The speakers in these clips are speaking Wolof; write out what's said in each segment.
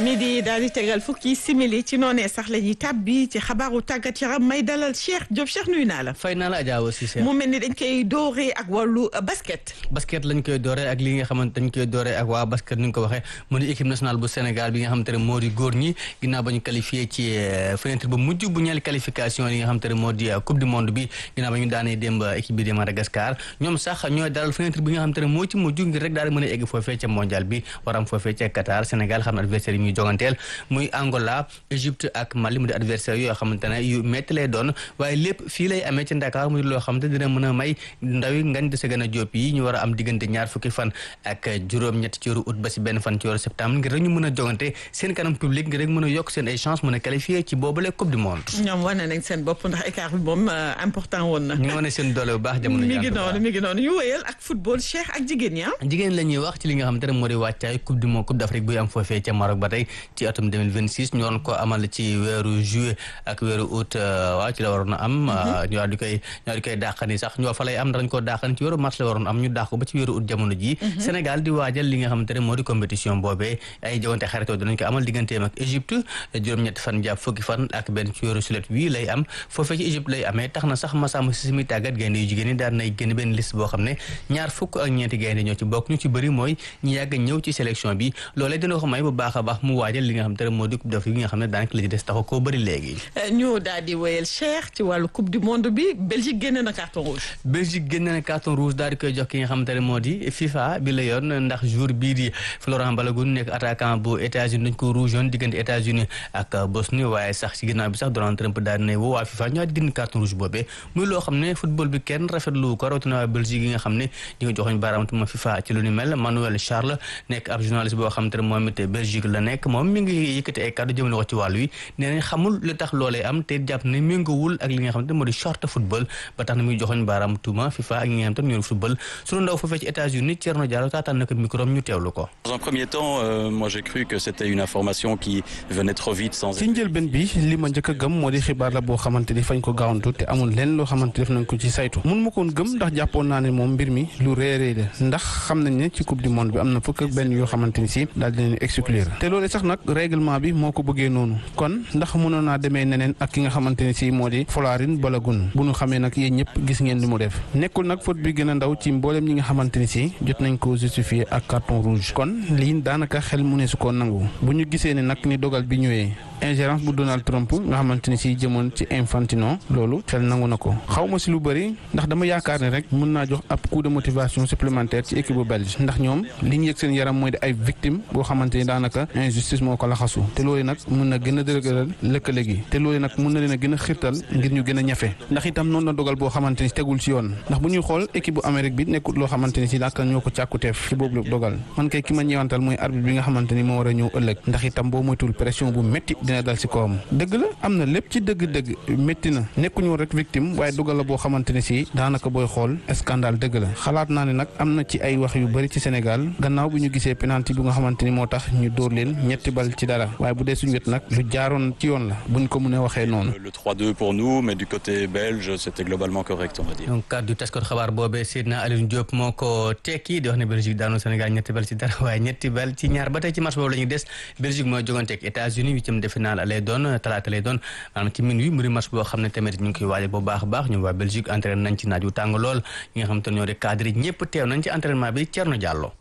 midi daal di tegal fukki simili ci noonee sax la ñuy tàbbi ci xabaaru tàggat yaram may dalal Cheikh Diop Cheikh nuyu naa la. fay naa la Adja aussi Cheikh. mu mel ni dañ koy dooree ak wàllu basket. basket lañ koy dooree ak li nga xamante dañ koy dooree ak waa basket ni nga ko waxee mu di équipe nationale bu Sénégal bi nga xamante ne moo di góor ñi ginnaaw ba ñu qualifié ci fenêtre bu mujj bu ñeel qualification yi nga xamante ne moo di coupe du monde bi ginnaaw ba ñu daanee démb équipe bi de Madagascar ñoom sax ñooy dalal fenêtre bi nga xamante ne moo ci mujj ngir rek daal di mën a egg foofee ca mondial bi waram foofee ca Qatar Sénégal xam na adversaire yi muy joganteel muy Angola Égypte ak Mali mu di adversaire yoo xamante ne yu métti lay doon waaye lépp fii lay amee ci Dakar mu di loo xamante dina mën a may ndawi ngañ dese gën a jóob yi ñu war a am diggante ñaar fukki fan ak juróom-ñett ci weeru août ba si benn fan ci weeru septembre ngir rek ñu mën a jogante seen kanam public ngir rek mën a yokk seen ay chance mën a qualifié ci boobule coupe du monde ñoom wane nañ seen bopp ndax écart bi moom important woon na. ñu ngi wane seen doole bu baax jamono mi ngi noonu mi ngi noonu ñu wëyal ak football Cheikh ak jigéen ñi jigéen la ñuy wax ci li nga xamante ne moo di wàccaay coupe du monde coupe d'Afrique buy am foofee ca Maroc ba tey ci atum 2026 ñu waroon ko amal ci weeru juillet ak weeru août waaw ci la waroon a am ñu daal di koy ñu daal di koy dàqani sax ñu fa lay am dañ koo dàqani ci weeru mars la waroon am ñu dàq ko ba ci weeru août jamono ji Sénégal di waajal li nga xamante ne moo di compétition boobee ay jogante xaritoo dinañ ko amal digganteem ak Égypte juróom-ñetti fan jàpp fukki fan ak benn ci weeru sulet wii lay am foofee ci Égypte lay amee tax na sax Massamba Cissé mi tàggat gaynde yu jigéen ñi daan nay génn benn liste boo xam ne ñaar fukk ak ñeenti gaynde ñoo ci bokk ñu ci bëri mooy ñu yàgg ñëw ci sélection bi loolee dina ko may bu baax a baax mu waajal li nga xam te ne moo di coupe d'Afrique bi nga xam ne daanaka la ci des taxu koo bëri léegi ñu daal di wéyal Cheikh ci wàllu coupe du monde bi Belgique génne na carton rouge Belgique génne na carton rouge daal di koy jox ki nga xamante ne moo di FIFA bi la yoon ndax jour bii di Florent Balogun nekk attaquant bu États-Unis dañ ko rouge yoon diggante États-Unis ak Bosnie waaye sax ci ginnaaw bi sax Donald Trump daal di ne woo waa FIFA ñoo di génn carton rouge boobee muy loo xam ne football bi kenn rafetlu ko rawatina waa Belgique yi nga xam ne ñi nga joxoñ baaraamtuma FIFA ci lu ni mel Manuel Charles nekk ab journaliste boo xam te ne moom it Belgique la nekk moom mi ngi yëkkati ay kàddu jëmale ko ci wàllu wi nee nañ xamul lu tax loolee am te jàpp ne méngoowul ak li nga xam te moo di short football ba tax na muy joxoñ baaraam tuuma FIFA ak ñi nga xam te ñoo football sunu ndaw foofee ci États-Unis Thierno Diallo taataan na ko micro ñu teewlu ko Dans un premier temps, euh, moi j'ai cru que c'était une information qui venait trop vite sans ci njëlbeen bi li ma njëkk a gëm moo di xibaar la boo xamante ni fañ ko gaawantu te amul lenn loo xamante def nañ ko ci saytu mun ma koon gëm ndax jàppoon naa ne moom mbir mi lu réeréy la ndax xam nañ ne ci coupe du monde bi am na fukk ak benn yoo xamante ni si daal dinañ exclure te loolu sax nag règlement bi moo ko bëggee noonu kon ndax mënoon naa demee neneen ak ki nga xamante ni si moo di Folarin Balogun bu ñu xamee nag yéen ñëpp gis ngeen li mu def nekkul nag faute bi gën a ndaw ci mboolem ñi nga xamante ni si jot nañ ko justifier ak carton rouge kon lii daanaka xel mu ne su ko nangu bu ñu gisee ne nag ni dogal bi ñëwee ingérence bu Donald Trump nga xamante ni si jëmoon ci Infantino loolu xel nangu na ko xaw ma si lu bëri ndax dama yaakaar ne rek mën naa jox ab coup de motivation supplémentaire ci équipe bu belge ndax ñoom li ñu yëg seen yaram mooy di ay victime boo xamante ni daanaka injustice moo ko laxasu te loolu nag mën na gën a dëgëral lëkkale gi te loolu nag mën na leen a gën a xirtal ngir ñu gën a ñafe ndax itam noonu la dogal boo xamante ni tegul ci yoon ndax bu ñuy xool équipe bu Amérique bi nekkul loo xamante ni si daaka ñoo ko càkkuteef ci boobu dogal man kay ki ma ñëwantal mooy arbitre bi nga xamante ni moo war a ñëw ëllëg ndax itam boo moytul pression bu métti dina dal ci kawam dëgg la am na lépp ci dëgg-dëgg métti na nekkuñu woon rek victime waaye dogal la boo xamante ne si daanaka booy xool scandale dëgg la xalaat naa ne nag am na ci ay wax yu bëri ci Sénégal gannaaw bi ñu gisee penalty bu nga xamante ni moo tax ñu dóor leen ñetti bal ci dara waaye bu dee suñu wet nag lu jaaroon ci yoon la buñ ko mënee waxee noonu. Le 3-2 pour nous, mais du côté belge, c'était globalement correct, on va dire. donc kàddu taskot xabaar boobee Seydina Aliou Diop moo ko tekki di wax ne Belgique daanu Sénégal ñetti bal ci dara waaye ñetti bal ci ñaar ba tey ci match boobu la ñuy des Belgique mooy jogante ak États-Unis huitième de finale lay doon talaata lay doon maanaam ci minuit mu di match boo xam ne tamit ñu ngi koy waajal bu baax a baax ñu waa Belgique entraîné nañ ci naaj wu tàng lool ñi nga xam te ñoo di cadre yi ñëpp teew nañ ci entraînement bi Thierno Diallo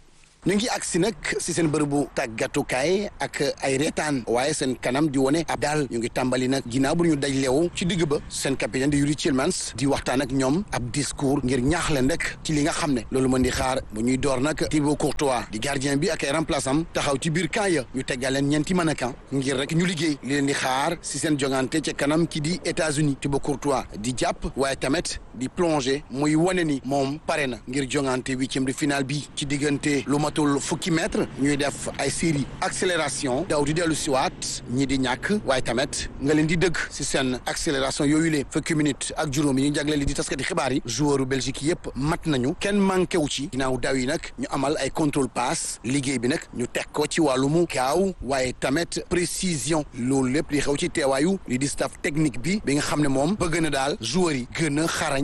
ñu ngi agsi nag si seen bërëbu tàggatukaay ak ay reetaan waaye seen kanam di wone ab daal ñu ngi tàmbali nag ginnaaw bu ñu daj leew ci digg ba seen capitaine di Yuri Tielemans di waxtaan ak ñoom ab discours ngir ñaax leen rek ci li nga xam ne loolu mën di xaar bu ñuy door nag Thibaut Courtois di gardien bi ak ay remplaçant taxaw ci biir camp ya ñu teggal leen ñeenti mannequin ngir rek ñu liggéey li leen di xaar si seen jongante ca kanam ki di États-Unis Thibaut Courtois di jàpp waaye tamit di plongé muy wane ni moom pare na ngir jongante huitième de finale bi ci diggante lu matul fukki mètre ñuy def ay série accélération daw di dellu siwaat ñi di ñàkk waaye tamit nga leen di dëgg si seen accélération yooyu le fukki minutes ak juróom yi ñu jagleel li di taskati xibaar yi joueur u Belgique yëpp mat nañu kenn manqué wu ci ginnaaw daw yi nag ñu amal ay contrôle passe liggéey bi nag ñu teg ko ci wàllumu gaaw waaye tamit précision loolu lépp li xew ci teewaayu li di staff technique bi bi nga xam ne moom bëgg na daal joueur yi gën a xarañ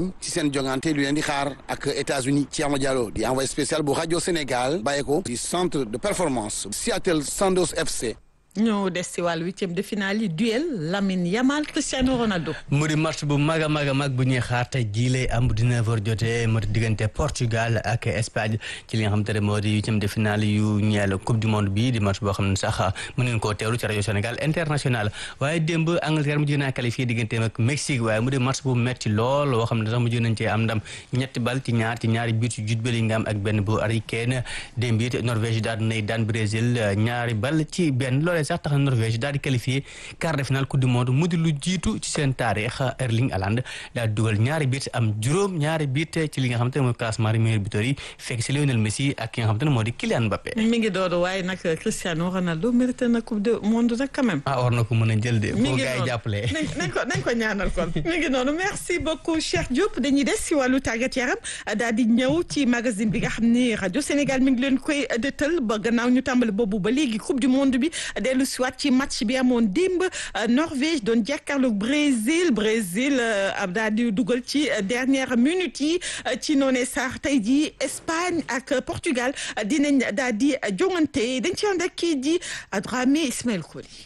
nañ ci seen jongante lu leen di xaar ak États-Unis Thierno Diallo di envoyé spécial bu rajo Sénégal bàyyi ko ci centre de performance Seattle Sanders FC. ñoo des si wàllu huitième de finale yi duel Lamine Yamal Cristiano Ronaldo. mu di match bu mag a mag a mag bu ñuy xaar tey jii lay am bu 19h jotee mu di diggante Portugal ak Espagne ci li nga xamante ne moo di huitième de finale yu ñeel coupe du monde bi di match boo xam ne sax mën ngeen koo teewlu ci rajo Sénégal international waaye démb Angleterre mu naa qualifié digganteem ak Mexique waaye mu di match bu metti lool boo xam ne sax mujj nañ cee am ndam ñetti bal ci ñaar ci ñaari but yu Jude Bellingham ak benn bu Harry Kane démb it Norvège daal nay daan Brésil ñaari bal ci benn loolee sax tax na Norvège daal di qualifié quart de finale coupe du monde mu di lu jiitu ci seen taarix Erling Haaland daal di dugal ñaari bit am juróom ñaari bit ci li nga xamante ne mooy classement des meilleurs buteurs yi fekk si Lionel Messi ak ki nga xamante ne moo di Kylian Mbappé. mi ngi doodu waaye nag Cristiano Ronaldo mérité na coupe du monde nag quand même. ah war na ko mën a jël de. mi boo ngi gars yi noonu jàppale. nañ ko nañ ko ñaanal kon mi ngi noonu merci beaucoup Cheikh Diop dañuy des si wàllu tàggat yaram daal di ñëw ci magazine bi nga xam ni rajo Sénégal mi ngi leen koy dëttal ba gannaaw ñu tàmbali boobu ba léegi coupe du monde bi dellu si waat ci match bi amoon démb Norvège doon jàkkaarloog Brésil Brésil daal di dugal ci dernière minute yi ci noonee sax tey jii Espagne ak Portugal dinañ daal di jongante dañ ci ànd ak kii di Dramé Ismaël Koli.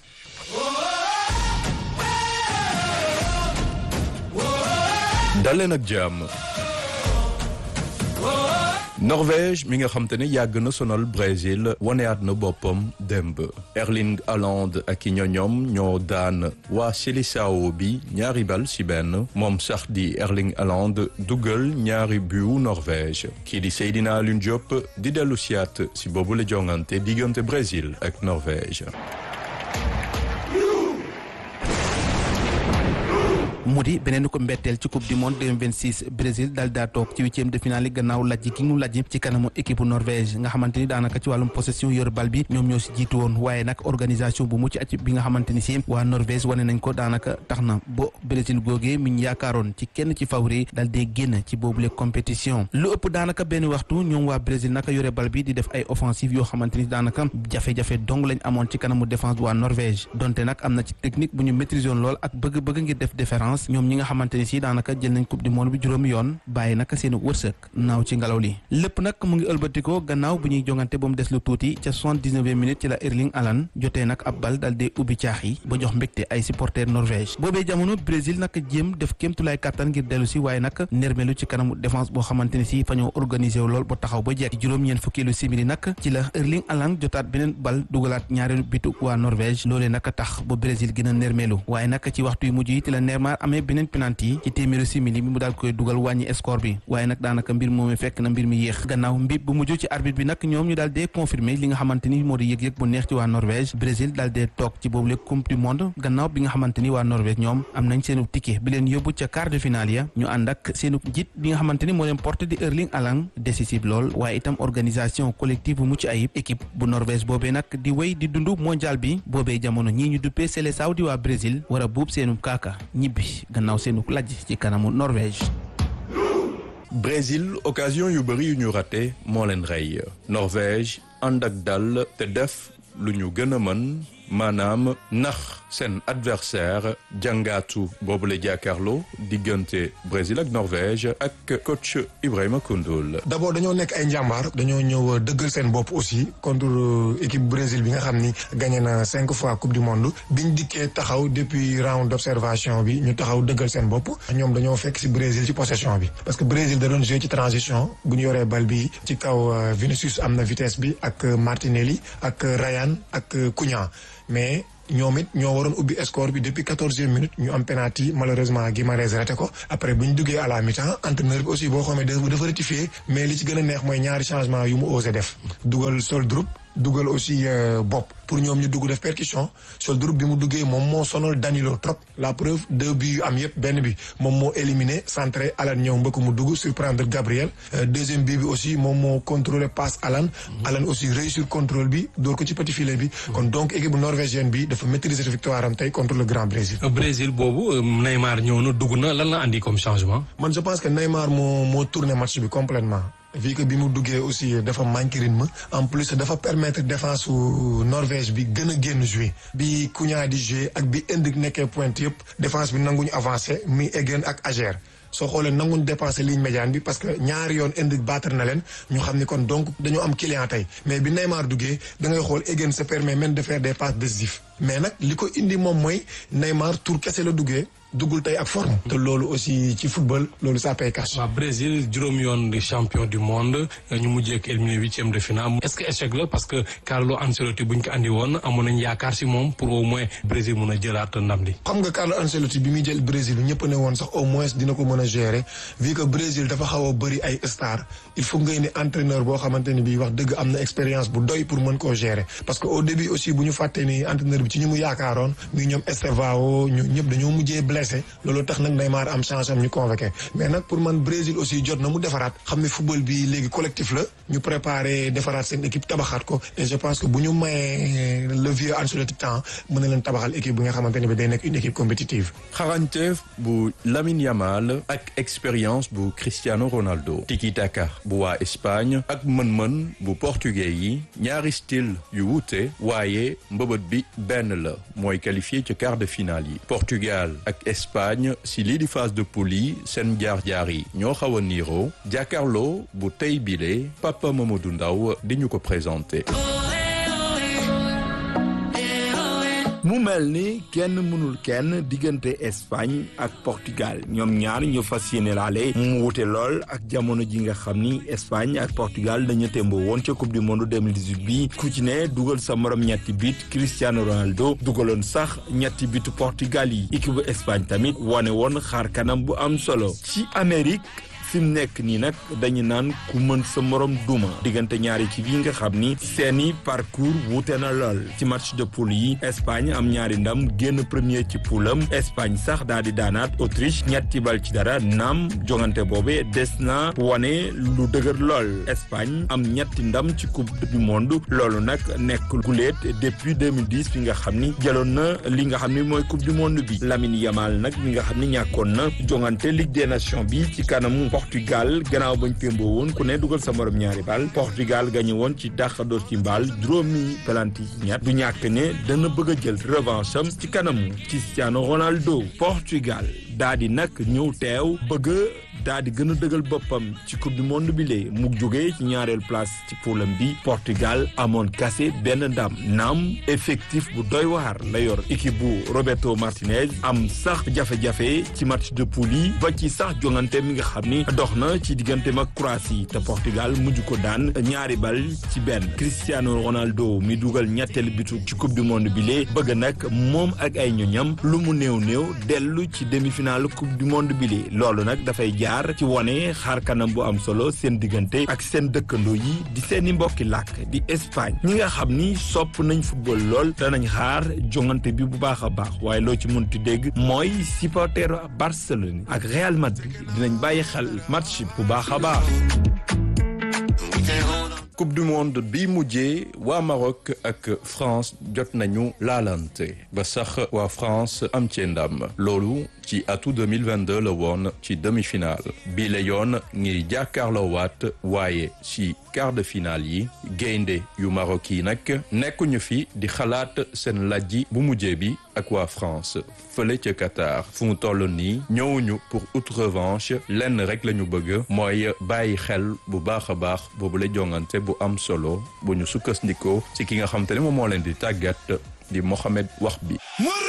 daleen ak jàmm Norvège mi nga xam te ne yàgg na sonal Brésil waneyaat na boppam démb Erling Haaland ak i ñoñoom ñoo daan waa Seleção bi ñaari bal ci benn moom sax di Erling Haaland dugal ñaari but Norvège kii di Seydina Alioune Diop di dellu siyaat ci boobu la jongante diggante Brésil ak Norvège mu di beneen ko mbetteel ci coupe du monde 2026 Brésil daal daa toog ci huitième de finale yi gannaaw lajj ki ñu lajj ci kanamu équipe Norvège nga xamante ni daanaka ci wàllum possession yor bal bi ñoom ñoo si jiitu woon waaye nag organisation bu mucc acc bi nga xamante ni si waa Norvège wane nañ ko daanaka tax na ba Brésil googee mi ñu yaakaaroon ci kenn ci favori daal dee génn ci boobule compétition lu ëpp daanaka benn waxtu ñoom waa Brésil naka yore bal bi di def ay offensive yoo xamante ni daanaka jafe-jafe dong lañ amoon ci kanamu défense bu waa Norvège donte nag am na ci technique bu ñu maîtriser woon lool ak bëgg-bëgg ngir def différence ñoom ñi nga xamante ni si daanaka jël nañ coupe du monde bi juróomi yoon bàyyi naka seen wërsëg naaw ci ngelaw li lépp nag mu ngi ëlbatikoo gannaaw bu ñuy jongante ba mu des lu tuuti ca soixante-dix-neuvième minute ci la Erling Haaland jotee nag ab bal dal dee ubbi caax yi ba jox mbégte ay supporters Norvège boobee jamono Brésil nag jéem def kéemtulaay kàttan ngir dellu si waaye nag nermelu ci kanamu défense boo xamante ni si fa ñoo organisé wu lool ba taxaw ba jekk juróom ñeen fukkeelu simili nag ci la Erling Haaland jotaat beneen bal dugalaat ñaareelu bitu waa Norvège loolee nag tax ba Brésil gën a nermelu waaye nag ci waxtu yu mujj yi ci la Neymar amee beneen penalty ci téeméeru simili bi mu daal koy dugal wàññi score bi waaye nag daanaka mbir moomee fekk na mbir mi yéex gannaaw mbib bu mujj ci arbitre bi nag ñoom ñu daal dee confirmer li nga xamante ni moo di yëg-yëg bu neex ci waa Norvège Brésil daal dee toog ci boobule coupe du monde gannaaw bi nga xamante ni waa Norvège ñoom am nañ seenu ticket bi leen yóbbu ca quart de finale ya ñu ànd ak seenu njiit bi nga xamante ni moo leen porté di Erling Haaland décisif lool waaye itam organisation collective bu mucc ayib équipe bu Norvège boobee nag di wéy di dund mondial bi boobee jamono ñii ñu duppee Seleção di waa Brésil war a buub seenu kaaka ñibbi gannaaw seenu lajj ci kanamu Norvège. Brésil occasion yu bëri yu ñu raté moo leen rey Norvège ànd ak dal te def lu ñu gën a mën maanaam nax seen adversaire jàngaatu boobu la jàkkaarloo diggante Brésil ak Norvège ak coach Ibrahima Koundoul. d'abord dañoo nekk ay njàmbaar dañoo ñëw dëggal seen bopp aussi contre équipe Brésil bi nga xam ni gagné na cinq fois coupe du monde biñ dikkee taxaw depuis round d'observation bi ñu taxaw dëggal seen bopp ñoom dañoo fekk ci Brésil ci possession bi parce que Brésil da doon jouer ci transition bu ñu yoree bal bi ci kaw Vinicius am na vitesse bi ak Martinelli ak Ryan ak Cunha mais ñoom it ñoo waroon ubbi score bi depuis quatorzième minute ñu am penalty malheureusement Guimarães raté ko après bu ñu duggee à la mi-temps entraîneur bi aussi boo xamee dafa dafa rectifier mais li ci gën a neex mooy ñaari changement yu mu osé def dugal Soldrup dugal aussi bopp pour ñoom ñu dugg def percussion Soldrup bi mu duggee moom moo sonal Danilo trop la preuve deux buts yu am yëpp benn bi moom moo éliminé centré Alan ñëw mbëkk mu dugg surprendre Gabriel deuxième bii bi aussi moom moo contrôlé passe Alan Alan aussi réussir contrôle bi door ko ci petit filet bi kon donc équipe norvégienne bi dafa maîtriser cette victoire am tey contre le Grand Brésil Brésil boobu Neymar ñëw na dugg na lan la andi comme changement man je pense que Neymar moo moo tourné match bi complètement vu que bi mu duggee aussi dafa manqué rythme en plus dafa permettre défense su Norvège bi gën a génn jouer bi Cunha di jouer ak bi Endrick nekkee pointe yëpp défense bi nanguñu avancé muy Eggen ak Ajer soo xoolee nanguñ dépenser ligne médiane bi parce que ñaari yoon indi battre na leen ñu xam ni kon donc dañoo am client tey mais bi Neymar duggee da ngay xool Egan se permet même de faire des passes décisives mais nag li ko indi moom mooy Neymar tour kese la duggee duggul tey ak forme. te loolu aussi ci football loolu ça paye cash. waaw Brésil juróom yoon di champion du monde ñu mujjee ak éliminé huitième de finale est-ce que échec la parce que Carlo Ancelotti buñ ko andi woon amoon nañ yaakaar si moom pour au moins Brésil mun a jëlaat ndam li. xam nga Carlo Ancelotti bi muy jël Brésil ñëpp ne woon sax au moins dina ko mën a gérer vu que Brésil dafa xaw a bëri ay stars il faut nga indi entraîneur boo xamante ni bii wax dëgg am na expérience bu doy pour mën koo gérer parce que au début aussi bu ñu fàttee ni entraîneur bi ci ñu mu yaakaaroon muy ñoom Estevao ñu ñëpp dañoo mujjee blessé loolu tax nag Neymar am chance am ñu convoqué mais nag pour man Brésil aussi jot na mu defaraat xam ne football bi léegi collectif la ñu préparé defaraat seen équipe tabaxaat ko et je pense que bu ñu mayee le vieux Ancelotti temps mën na leen tabaxal équipe bi nga xamante ne bi day nekk une équipe compétitive. xarañteef bu Lamine Yamal ak expérience bu Cristiano Ronaldo tiki taka bu waa Espagne ak mën-mën bu portugais yi ñaari style yu wuute waaye mbëbët bi benn la mooy qualifié ci quart de finale yi Portugal ak Espagne si lii di phase de poule yi seen jaar-jaar yi ñoo xaw a niiroo jàkkaarloo bu tey bile Papa Mamadou Ndaw di ñu ko présenté. mu mel ni kenn mënul kenn diggante Espagne ak Portugal ñoom ñaar ñu fas yéene laale mu wute lool ak jamono ji nga xam ni Espagne ak Portugal dañu témboo woon ca coupe du monde 2018 bi ku ci ne dugal sa morom ñetti bit Cristiano Ronaldo dugaloon sax ñetti bitu Portugal yi équipe bu Espagne tamit wane woon xaar kanam bu am solo ci Amérique fi mu nekk nii nag dañu naan ku mën sa morom duma diggante ñaari ci yi nga xam ni seeni parcours wuute na lool ci match de poule yi Espagne am ñaari ndam génn premier ci poulam Espagne sax daal di daanaat Autriche ñetti bal ci dara naam jongante boobe des na wane lu dëgër lool Espagne am ñetti ndam ci coupe du monde loolu nag nekk guléet depuis 2010 bi nga xam ni jëloon na li nga xam ni mooy coupe du monde bi Lamine Yamal nag mi nga xam ni ñàkkoon na jongante Ligue des Nations bi ci kanamu Portugal gannaaw bañ pémboo woon ku ne dugal sa morom ñaari bal Portugal gañe woon ci dàq door ci mbaal juróomi pelanti ci ñett du ñàkk ne dana bëgg a jël revanche am ci kanamu Cristiano Ronaldo Portugal daa di nag ñëw teew bëgg daa di gën a dëgal boppam ci coupe du monde bi lee mu jógee ci ñaareel place ci poulam bi Portugal amoon kase benn ndam naam effectif bu doy waar la yor équipe bu Roberto Martinez am sax jafe-jafe ci match de poule yi ba ci sax jongante mi nga xam ni dox na ci diggante mag Croatie te Portugal mujj ko daan ñaari bal ci benn Cristiano Ronaldo mi dugal ñetteel bitu ci coupe du monde bi lee bëgg nag moom ak ay ñoñam lu mu néew néew dellu ci demi-finale coupe du monde bi lee loolu nag dafay jaar ci wone xaar kanam bu am solo seen diggante ak seen dëkkandoo yi di seeni mbokki làkk di Espagne ñi nga xam ni sopp nañ football lool danañ xaar jongante bi bu baax a baax waaye loo ci mënti dégg mooy supporteru Barcelone ak Real Madrid dinañ bàyyi xel match bu baax a baax. coupe du monde bi mujjee waa Maroc ak France jot nañu laalante ba sax waa France am ci ndam loolu ci atu 2022 la woon ci demi-finale bii la yoon ngir jàkkaarloo waat waaye ci quart de finale yi gaynde yu Maroc yi nag nekkuñu fi di xalaat seen lajji bu mujjee bi ak waa France fële ca Qatar fu mu toll nii ñëwuñu pour out revanche lenn rek la ñu bëgg mooy bàyyi xel bu baax a baax boobu la jongante bu am solo bu ñu sukkandikoo ci ki nga xam te ne moom moo leen di tàggat di Mohamed wax bi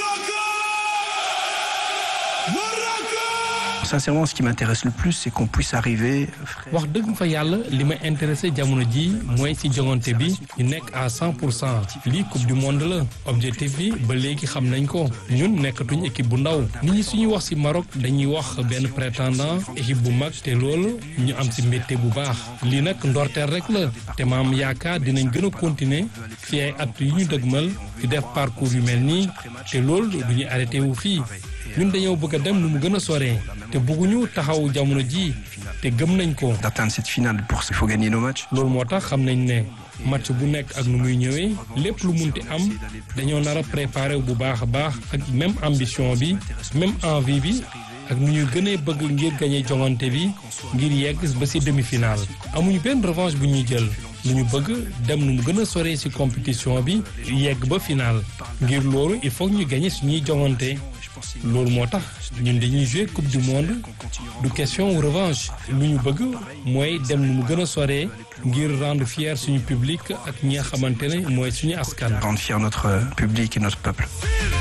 Sincèrement, ce qui m'intéresse le plus, c'est qu'on puisse arriver. wax dëgg fa yàlla li ma intéressé jamono ji mooy ci jongante bi ñu nekk à 100 pour cent lii coupe du monde la objectif bi ba léegi xam nañ ko ñun nekkatuñ équipe bu ndaw nit ñi suñuy wax ci Maroc dañuy wax benn prétendant équipe bu mag te loolu ñu am ci mbégte bu baax lii nag ndorteel rek la te maam yaakaar dinañ gën a continuer fi ay at yu ñu dëgmal di def parcours yu mel nii te loolu du ñu arrêté wu fii ñun dañoo bëgg a dem nu mu gën a soree te bëgguñu taxaw jamono ji te gëm nañ ko. D'atteindre cette finale pour il faut gagner nos matchs. loolu moo tax xam nañ ne match bu nekk ak nu muy ñëwee lépp lu munti am dañoo nar a préparé bu baax a baax ak même ambition bi même envie bi ak nu ñuy gënee bëgg ngir gagné jongante bi ngir yegg ba ci demi-finale. amuñu benn revanche bu ñuy jël lu ñu bëgg dem nu mu gën a soree ci compétition bi yegg ba finale ngir loolu il faut ñu gagné suñuy jongante loolu moo tax ñun dañuy jouer coupe du monde du question revanche lu ñu bëgg mooy dem nu mu gën a soree ngir rendre fier suñu public ak ñi nga xamante ne mooy suñu askan. Rendre fier notre public et notre peuple.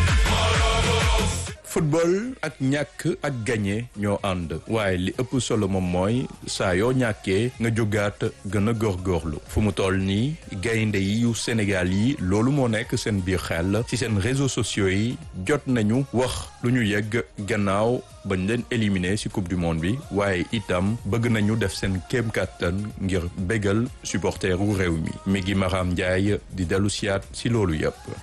football ak ñàkk ak gagné ñoo ànd waaye li ëpp solo moom mooy saa yoo ñàkkee nga jógaat gën a góorgóorlu fu mu toll nii gaynde yi yu Sénégal yi loolu moo nekk seen biir xel ci seen réseaux sociaux yi jot nañu wax lu ñu yegg gannaaw bañ leen éliminé ci coupe du monde bi waaye itam bëgg nañu def seen kéem kàttan ngir bégal supporteru réew mi mi ngi Maram Ndiaye di dellu siyaat ci loolu yépp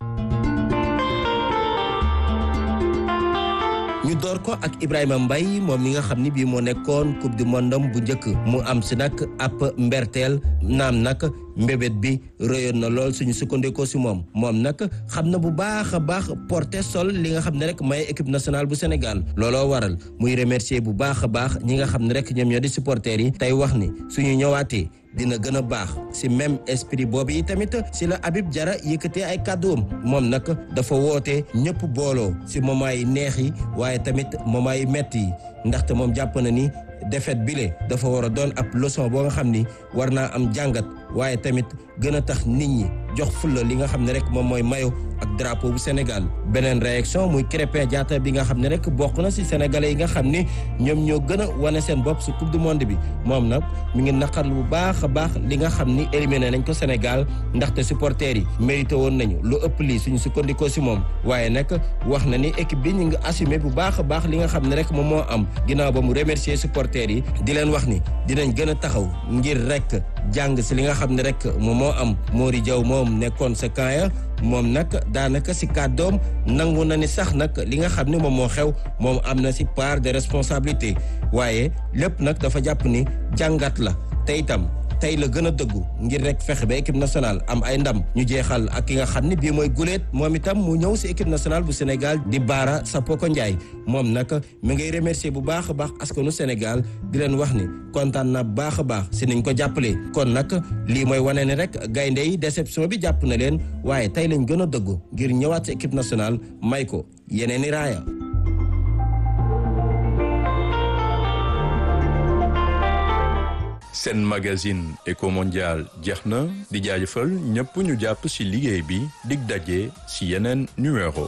ñu door ko ak Ibrahima Mbaye moom mi nga xam ni bii moo nekkoon coupe du monde bu njëkk mu am si nag ab mberteel naam nag mbébét bi rëyoon na lool suñu sukkandikoo si moom moom nag xam na bu baax a baax porté sol li nga xam ne rek may équipe nationale bu Sénégal looloo waral muy remercier bu baax a baax ñi nga xam ne rek ñoom ñoo di supporters yi tey wax ni suñu ñëwaatee dina gën a baax si même esprit boobu yi tamit si la Habib Diarra yëkkatee ay kàdduwam moom nag dafa woote ñëpp booloo si moment yi neex yi waaye tamit moment yi metti yi ndaxte moom jàpp na ni défaite bile dafa war a doon ab leçon boo nga xam ni war naa am jàngat waaye tamit gën a tax nit ñi jox fulla li nga xam ne rek moom mooy mayo ak drapeau bu Sénégal beneen réaction muy Krépin Diatta bi nga xam ne rek bokk na si sénégalais yi nga xam ni ñoom ñoo gën a wane seen bopp si coupe du monde bi moom nag mi ngi naqarlu bu baax a baax li nga xam ni éliminé nañ ko Sénégal ndaxte supporters yi mérité woon nañu lu ëpp lii suñu sukkandikoo si moom waaye nag wax na ni équipe bi ñu ngi assumé bu baax a baax li nga xam ne rek moom moo am ginnaaw ba mu remercier supporters yi di leen wax ni dinañ gën a taxaw ngir rek jàng si li nga xam ne rek moom moo am Mori Diaw moom nekkoon sa kaaya moom nag daanaka si kàddoom nangu na ni sax nag li nga xam ne moom moo xew moom am na si part de responsabilité waaye lépp nag dafa jàpp ni jàngat la te itam tey la gën a dëggu ngir rek fexe ba équipe nationale am ay ndam ñu jeexal ak ki nga xam ne bii mooy guleet moom itam mu ñëw si équipe nationale bu Sénégal di Baara Sapoko Ndiaye moom nag mi ngay remercier bu baax a baax askanu Sénégal di leen wax ni kontaan na baax a baax si niñ ko jàppalee kon nag lii mooy wane ne rek gaynde yi déception bi jàpp na leen waaye tey lañ gën a dëggu ngir ñëwaat si équipe nationale may ko yeneen i raaya seen magazine Eco Mondial jeex na di jaajëfal ñëpp ñu jàpp ci liggéey bi dig daje ci yeneen numéro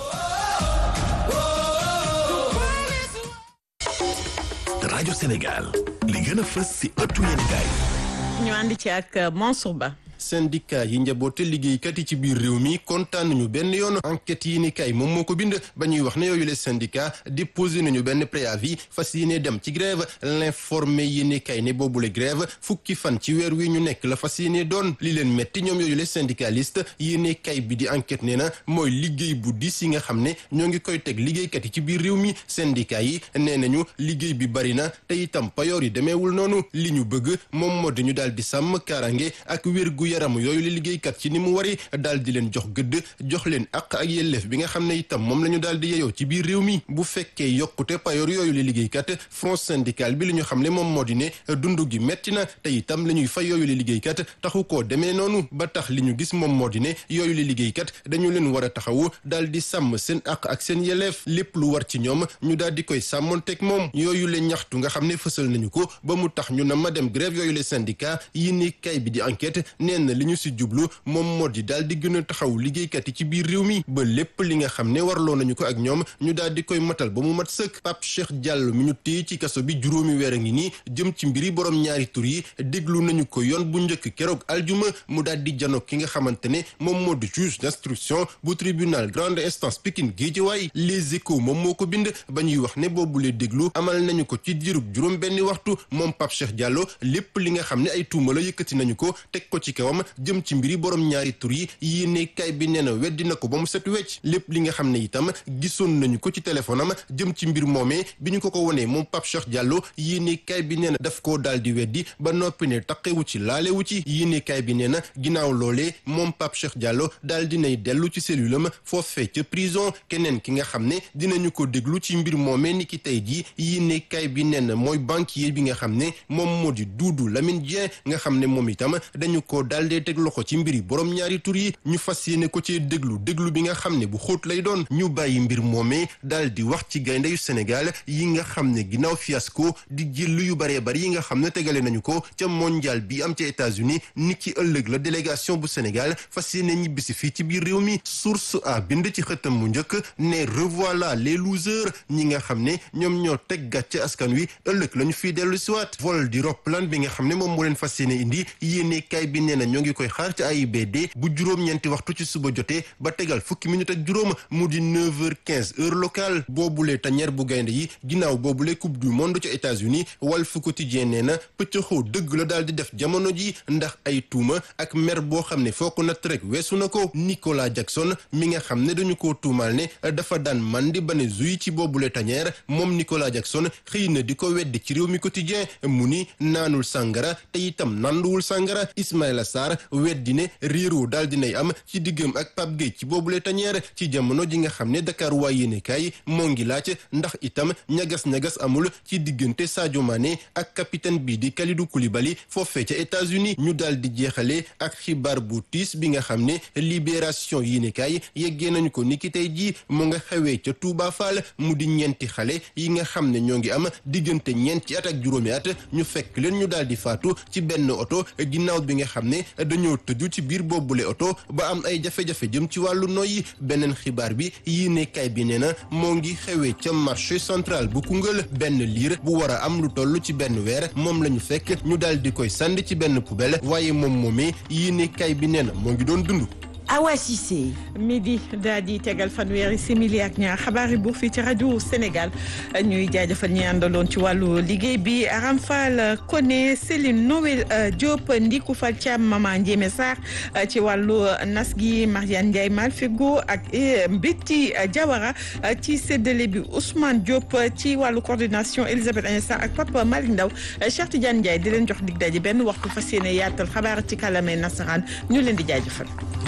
rajo Sénégal li gën a fës ci ëttu yéenekaay ñu ànd ci ak Mansour Ba syndicat yi njaboote liggéeykat yi ci biir réew mi kontaan nañu benn yoon enquête yi ni kay moom moo ko bind ba ñuy wax ne yooyu les syndicats déposé nañu benn préavis fas yéene dem ci grève l'informé yi ni kay ne boobule grève fukki fan ci weer wi ñu nekk la fas yéene doon li leen metti ñoom yooyu les syndicalistes yéene kay bi di enquête nee na mooy liggéey bu dis yi nga xam ne ñoo ngi koy teg liggéeykat yi ci biir réew mi syndicat yi nee nañu liggéey bi bari na te itam payoor yi demeewul noonu li ñu bëgg moom moo di ñu daal di sàmm kaaraange ak wér gu yaram yooyu la liggéeykat ci ni mu wari daal di leen jox gëdd jox leen ak ak yelleef bi nga xam ne itam moom la ñu daal di yeyoo ci biir réew mi bu fekkee yokkute payoor yooyu la liggéeykat front syndical bi li ñu xam ne moom moo di ne dund gi metti na te itam la ñuy fay yooyu la liggéeykat taxu koo demee noonu ba tax li ñu gis moom moo di ne yooyu la liggéeykat dañu leen war a taxawu daal di sàmm seen ak ak seen yelleef lépp lu war ci ñoom ñu daal di koy sàmmonteeg moom yooyu la ñaxtu nga xam ne fësal nañu ko ba mu tax ñu na ma dem grève yooyu la syndicat yi ni kay bi di enquête nee na li ñu si jublu moom moo di daal di gën a taxaw liggéeykat yi ci biir réew mi ba lépp li nga xam ne warloo nañu ko ak ñoom ñu daal di koy matal ba mu mat sëkk Pape Cheikh Diallo mi ñu téye ci kaso bi juróomi weer a ngi nii jëm ci mbiri borom ñaari tur yi déglu nañu ko yoon bu njëkk keroog aljuma mu daal di jano ki nga xamante ne moom moo di juge d'instruction bu tribunal grande instance Pikine Guédiawaye Les Échos moom moo ko bind ba ñuy wax ne boobu lee déglu amal nañu ko ci diirub juróom benni waxtu moom Pape Cheikh Diallo lépp li nga xam ne ay tuuma la yëkkati nañu ko teg ko ci kawam jëm ci mbiri borom ñaari tur yi yéene kay bi nee na weddi na ko ba mu set wecc lépp li nga xam ne itam gisoon nañu ko ci téléphone am jëm ci mbir moomee bi ñu ko ko wonee moom Pape Cheikh Diallo yéene kay bi nee na daf koo daal di weddi ba noppi ne taqewu ci laalewu ci yéene kay bi nee na ginnaaw loolee moom Pape Cheikh Diallo daal dinay dellu ci cellule am foofee ca prison keneen ki nga xam ne dinañu ko déglu ci mbir moomee ni ki tey jii yéene kay bi nee na mooy banquier bi nga xam ne moom moo di Doudou Lamine Dieng nga xam ne moom itam dañu ko daal daal dee teg loxo ci mbiri borom ñaari tur yi ñu fas yéene ko cee déglu déglu bi nga xam ne bu xóot lay doon ñu bàyyi mbir moomee daal di wax ci gaynde yu Sénégal yi nga xam ne ginnaaw fiasco di jël yu baree bari yi nga xam ne tegale nañu ko ca mondial bi am ca États-Unis ni ki ëllëg la délégation bu Sénégal fas yéene ñibbisi fii ci biir réew mi source a bind ci xëtam mu njëkk ne revoilà les losers ñi nga xam ne ñoom ñoo teg gàcce askan wi ëllëg la ñu fiy dellu siwaat vol di roppalaan bi nga xam ne moom moo leen fas yéene indi yéene kaay bi nee na ñoo ngi koy xaar ci AIBD bu juróom-ñeenti waxtu ci suba jotee ba tegal fukki minute ak juróom mu di 9h15 heure locale boobule tañeer bu gaynde yi ginnaaw boobule coupe du monde ca États-Unis Walf Quotidien nee na pëccëxoo dëgg la daal di def jamono ji ndax ay tuuma ak mer boo xam ne foo ko natt rek weesu na ko Nicolas Jackson mi nga xam ne dañu koo tuumaal ne dafa daan mandi ba ne zuy ci boobule tañeer moom Nicolas Jackson xëy na di ko weddi ci réew mi quotidien mu ni naanul sàngara te itam nanduwul sàngara Ismaïla Sarr weddi ne réeroo daal dinay am ci diggam ak Pape Gueye ci boobule tañeer ci jamono ji nga xam ne Dakar waa yéenekaay moo ngi laaj ndax itam ñagas-ñagas amul ci diggante Sadio Mané ak capitaine bii di Kalidou Koulibaly foofee ca États-Unis ñu daal di jeexale ak xibaar bu tiis bi nga xam ne libération yéenekaay yeggee nañu ko niki tey jii mu nga xewee ca Touba Fall mu di ñeenti xale yi nga xam ne ñoo ngi am diggante ñeenti at ak juróomi at ñu fekk leen ñu daal di faatu ci benn oto ginnaaw bi nga xam ne dañoo tëju ci biir boobule oto ba am ay jafe-jafe jëm ci wàllu noyyi beneen xibaar bi yéenekaay bi nee na moo ngi xewee ca marché central bu Koungheul benn liir bu war a am lu toll ci benn weer moom la ñu fekk ñu daal di koy sànni ci benn poubelle waaye moom moomee yéenekaay bi nee na moo ngi doon dund. Awa Cissé midi daal di tegal fanweeri simili ak ñaar xabaari buur fii ci rajo Sénégal ñuy jaajëfal ñi àndaloon ci wàllu liggéey bi Aram Fall Koné Céline Noël Diop Ndiku Fall Thiam Mama Ndiémé Sarr ci wàllu nas gi Mariane Ndiaye Malfigo ak Mbiti Diawara ci séddale bi Ousmane Diop ci wàllu coordination Elisabeth Agnès Sarr ak Papa Malick Ndaw Cheikh Tidiane Ndiaye di leen jox dig daje benn waxtu fas yéene yaatal xabaar ci kàllaamay nasaraan ñu leen di jaajëfal.